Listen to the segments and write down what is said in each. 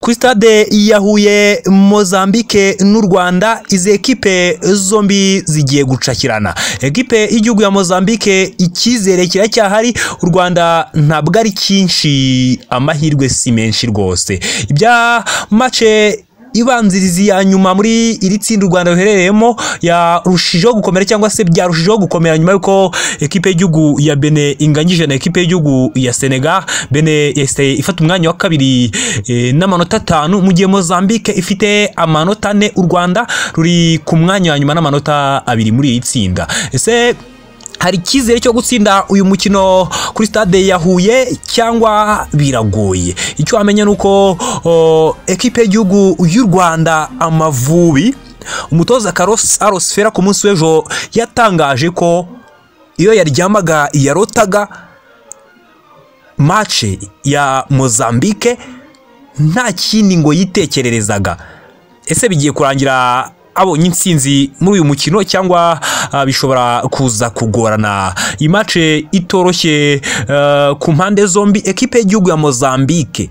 kuri stade ya Huye Mozambique n'u Rwanda izi ekipe zombi zigiye gucakirana ekipe y'igihugu ya Mozambique icyizere kiracyahari u Rwanda ntabwo ari cyinshi amahirwe si menshi rwose ibya mace ibanzirizi ya nyuma muri iri tsinda u Rwanda ruherereyemo yarushijeho gukomera cyangwa se byarushijeho gukomera nyuma y'uko ekipe y'igihugu ya Bene inganyije na ekipe y'igihugu ya Senegal Bene yahise ifata umwanya wa kabiri eh, n'amanota atanu mu gihe Mozambique ifite amanota ane u Rwanda ruri ku mwanya wa nyuma n'amanota abiri muri iri tsinda ese hari icyizere cyo gutsinda uyu mukino kuri stade ya Huye cyangwa biragoye icyo wamenya ni uko o, ekipe y'igihugu y'u Rwanda Amavubi umutoza Carlos Arosfera ku munsi w'ejo yatangaje ko iyo yaryamaga yarotaga mace ya Mozambique nta kindi ngo yitekererezaga ese bigiye kurangira abonye intsinzi muri uyu mukino cyangwa ah, bishobora kuza kugorana imace itoroshye eh, ku mpande zombi ekipe y'igihugu ya Mozambique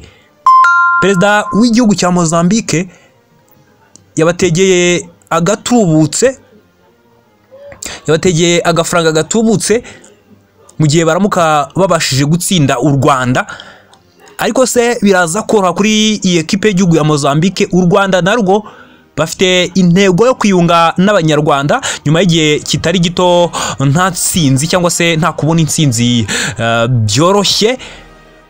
perezida w'igihugu cya Mozambique yabategeye agatubutse yabategeye agafaranga gatubutse mu gihe baramuka babashije gutsinda u Rwanda ariko se biraza koroha kuri iyi ekipe y'igihugu ya Mozambique u Rwanda narwo bafite intego yo kwiyunga n'abanyarwanda nyuma y'igihe kitari gito nta nsinzi cyangwa se nta kubona intsinzi eh, byoroshye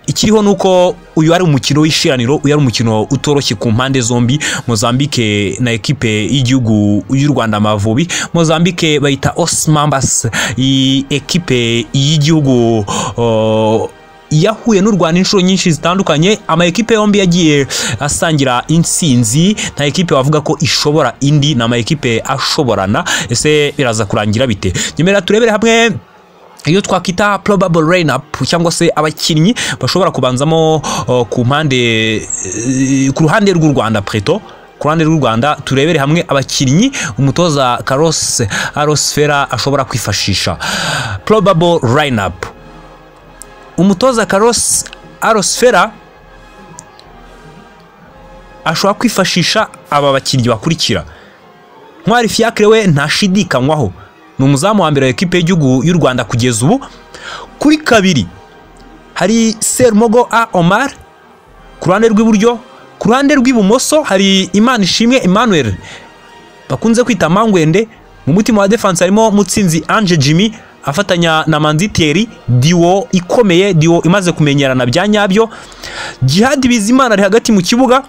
ikiriho ni uko uyu ari umukino w'ishiraniro uyu ari umukino utoroshye ku mpande zombi Mozambique na ekipe y'igihugu y'u Rwanda Amavubi Mozambique bayita Osmambas iyi ekipe y'igihugu oh, yahuye n'u Rwanda inshuro nyinshi zitandukanye ama ekipe yombi yagiye asangira intsinzi nta ekipe wavuga ko ishobora indi ni ama ekipe ashoborana ese biraza kurangira bite nyemera turebere hamwe iyo twakwita probable lineup cyangwa se abakinnyi bashobora kubanzamo oh, ku mpande eh, ku ruhande rw'u Rwanda preto ku ruhande rw'u Rwanda turebere hamwe abakinnyi umutoza Carlos Arosfera ashobora kwifashisha probable lineup umutoza Carlos Arosfera ashobora kwifashisha aba bakinnyi bakurikira Ntwari Fiacre we ntashidikanywaho ni umuzamu wa mbere wa ekipe y'igihugu y'u Rwanda kugeza ubu kuri kabiri hari Serumogo A Omar ku ruhande rw'iburyo ku ruhande rw'ibumoso hari Imana Ishimwe Emmanuel bakunze kwita Mangwende mu mutima wa defense harimo Mutsinzi Ange Jimmy afatanya na manziteri diwo ikomeye diwo imaze kumenyerana bya nyabyo jihadi bizimana ari hagati mu kibuga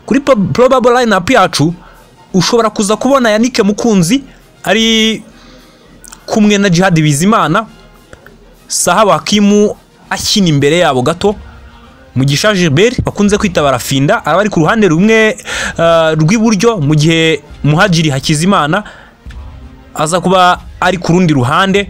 kuri po- probable lineup yacu ushobora kuza kubona yanike mukunzi ari kumwe na jihadi bizimana sahaba hakimu akina imbere yabo gato mugisha gilbert bakunze kwita barafinda araba ari ku ruhande rumwe eh, rw'iburyo mu gihe muhajiri hakizimana aza kuba ari ku rundi ruhande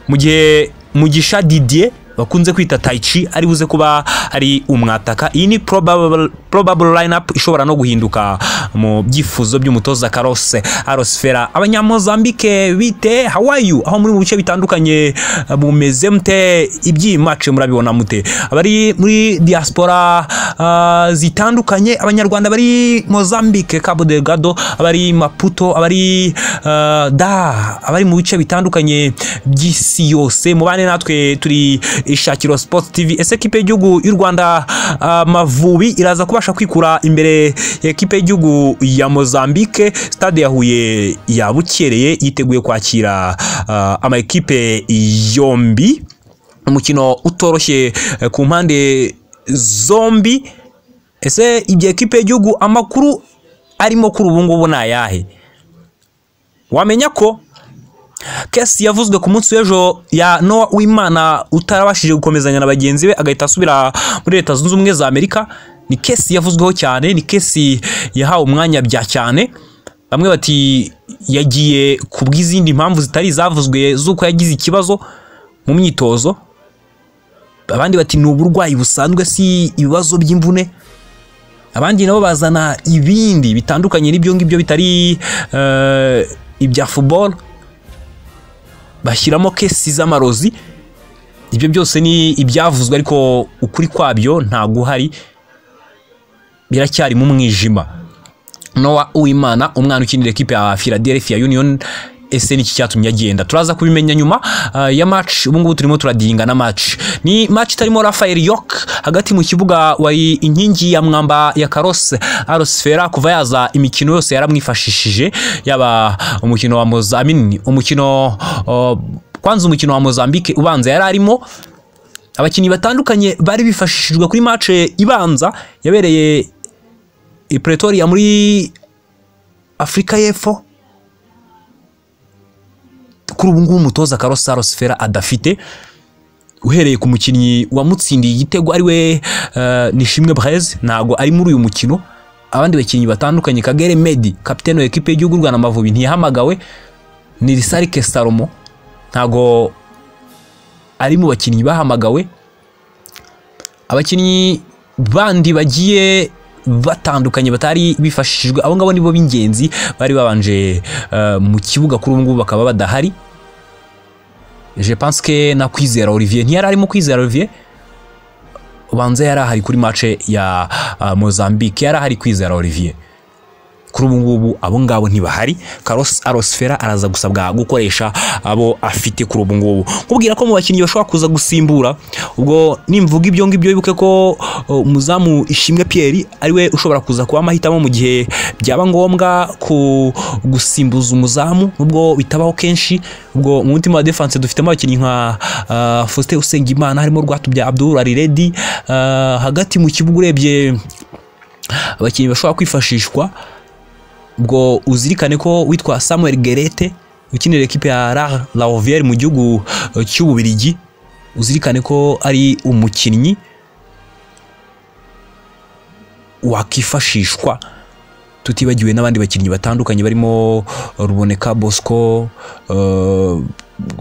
mu gihe mugisha didier bakunze kwita tayici ari buze kuba ari umwataka iyi ni probable, probable lineup ishobora no guhinduka mu byifuzo by'umutoza karose arosfera abanyamozambike bite hawayu aho muri mu bice bitandukanye eh, bumeze mute iby'iyi mace murabibona mute abari muri diaspora ah, zitandukanye abanyarwanda bari mozambike cabo delgado abari maputo abari ah, da abari mu bice bitandukanye by'isi yose mubane natwe turi ishakiro sports tv ese ekipe y'igihugu y'u rwanda ah, mavubi iraza kubasha kwikura imbere ya ekipe y'igihugu ya mozambike stade ya huye yabukereye yiteguye kwakira ah, ama ekipe yombi umukino utoroshye eh, ku mpande zombi ese ibyo ekipe y'igihugu amakuru arimo kuri ubu ngubu ni ayahe wamenya ko kesi yavuzwe ku munsi w'ejo ya nowa w'imana utarabashije gukomezanya na bagenzi be agahita asubira muri leta zunze ubumwe za amerika ni kesi yavuzweho cyane ni kesi yahawe umwanya bya cyane bamwe bati yagiye ku bw'izindi mpamvu zitari izavuzwe z'uko yagize ikibazo mu myitozo abandi bati ni uburwayi busanzwe si ibibazo by'imvune abandi nabo bazana ibindi bitandukanye n'ibyo ngibyo bitari eh, ibya football bashyiramo kesi z'amarozi ibyo byose ni ibyavuzwe ariko ukuri kwabyo ntaguhari biracyari mu mwijima nowa uwimana umwana ukinira ekipe ya philadelphia union ese ni iki cyatumye agenda turaza kubimenya nyuma ah, ya match ubu ngubu turimo turadinga na match ni match itarimo Rafael York hagati mu kibuga wari inkingi ya mwamba ya Carlos Arosfera kuva yaza imikino yose yaramwifashishije yaba umukino wa Mozambique umukino oh, kwanza umukino wa Mozambique ubanza yari arimo abakinnyi batandukanye bari bifashishijwe kuri match ibanza yabereye i Pretoria muri Afurika y'Epfo kuri ubu ngubu umutoza Carlos Sfera adafite uhereye ku mukinnyi wamutsindiye igitego ari we eh, Nishimwe Breze ntago ari muri uyu mukino abandi bakinnyi batandukanye Kagere Medi kapitene wa ekipe y'igihugu y'u Rwanda Amavubi ntiyahamagawe ni Risarike Salomo ntago ari mu bakinnyi bahamagawe abakinnyi bandi bagiye batandukanye batari bifashishijwe abo ngabo nibo b'ingenzi bari babanje eh, mu kibuga kuri ubu ngubu bakaba badahari je pense que na kwizera Olivier ntiyari arimo kwizera Olivier ubanza yari ahari kuri match ya ah, Mozambique yari ahari kwizera Olivier kuri ubu ngubu abo ngabo ntibahari Carlos Arosfera araza gusabwa gukoresha abo afite kuri ubu ngubu kubwira ko mu bakinnyi bashobora kuza gusimbura ubwo nimvuga ibyo ngibyo bibuke ko uh, umuzamu Ishimwe Pierre ariwe ushobora kuza kuba amahitamo mu gihe byaba ngombwa ku gusimbuza umuzamu nubwo bitabaho kenshi ubwo mu mutima wa defense dufitemo abakinnyi nka uh, Faustin Usengimana harimo Rwatubya Abdul Aliredi uh, hagati mu kibuga urebye abakinnyi bashobora kwifashishwa ubwo uzirikane ko witwa Samuel Gerete ukinira ekipe ya La Laovière mu gihugu eh, cy'Ububirigi uzirikane ko ari umukinnyi wakifashishwa tutibagiwe n'abandi bakinnyi batandukanye barimo Ruboneka Bosco eh,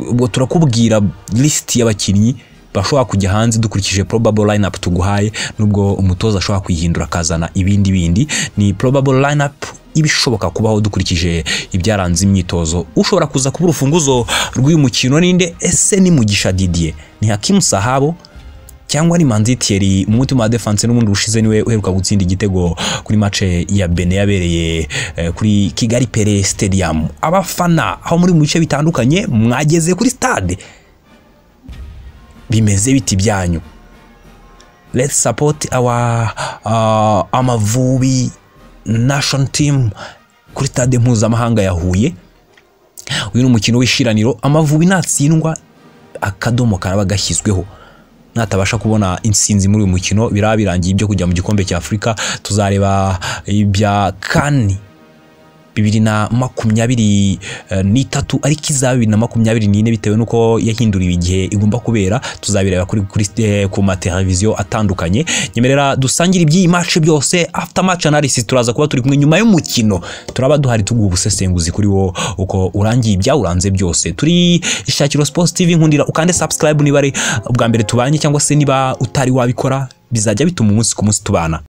ubwo turakubwira list y'abakinnyi bashobora kujya hanze dukurikije probable lineup tuguhaye nubwo umutoza ashobora kuyihindura akazana ibindi bindi ni probable lineup ibishoboka kubaho dukurikije ibyaranze imyitozo ushobora kuza kuba urufunguzo rw'uyu mukino ninde ese ni mugisha didier ni hakimu sahabo cyangwa ni manzi thierry mu mutima wa defense n'ubundi ushize niwe uheruka gutsinda igitego kuri mace ya bene yabereye eh, kuri kigali pere stadium abafana aho muri mu bice bitandukanye mwageze kuri stade bimeze biti byanyu let's support our uh, amavubi national team kuri stade mpuzamahanga ya Huye uyu ni umukino w'ishiraniro amavubi natsindwa akadomo karaba gashyizweho natabasha kubona insinzi muri uyu mukino biraba birangiye ibyo kujya mu gikombe cya afurika tuzareba ibya kani bibiri na makumyabiri eh, n'itatu ariko izaba bibiri na makumyabiri n'ine bitewe n'uko yahinduriwe igihe igomba kubera tuzabireba kuri, kuri eh, ku mateleviziyo atandukanye nyemerera dusangire iby'iyi match byose after match analysis turaza kuba turi kumwe nyuma y'umukino turaba duhari tuguha ubusesenguzi kuri wo uko urangiye ibyawuranze byose turi ishakiro sports tv nkundira ukande subscribe niba ari ubwa mbere tubanye cyangwa se niba utari wabikora bizajya bituma umunsi ku munsi tubana